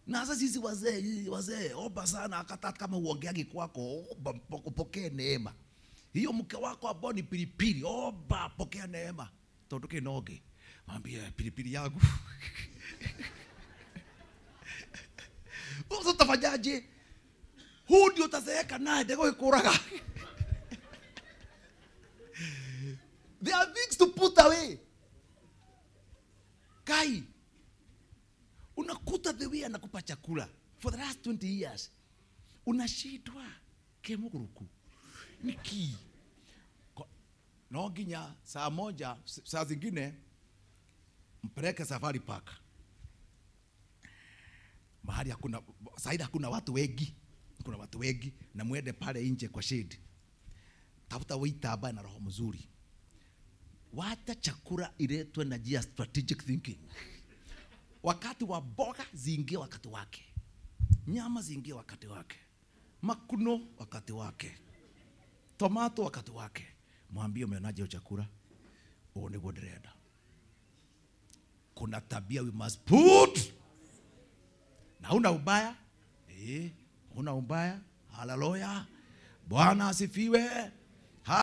na sasa sisi wazee wazee omba sana hata kama uongeagi kwako omba mpo- upokee neema hiyo mke wako ambao ni pilipili omba pokea neema tondu kinoge mwambie pilipili yangu Sasa utafanyaje huu ndio utazeeka naye ndego ikuraga there are things to put away kai unakuta the way anakupa chakula for the last 20 years unashindwa kemuguruku niki Ko- no nginya saa moja s- saa zingine mpeleke safari park mahali hakuna saidi hakuna watu wengi kuna watu wengi na mwende pale nje kwa shade tafuta waiter ambaye na roho mzuri wacha chakula iletwe na njia ya strategic thinking wakati wa mboga ziingie wakati wake nyama ziingie wakati wake makuno wakati wake tomato wakati wake mwambie umeonaje hiyo chakula ũũ nĩguo ndĩrenda kuna tabia we must put na una ubaya eh, una ubaya haleluya bwana asifiwe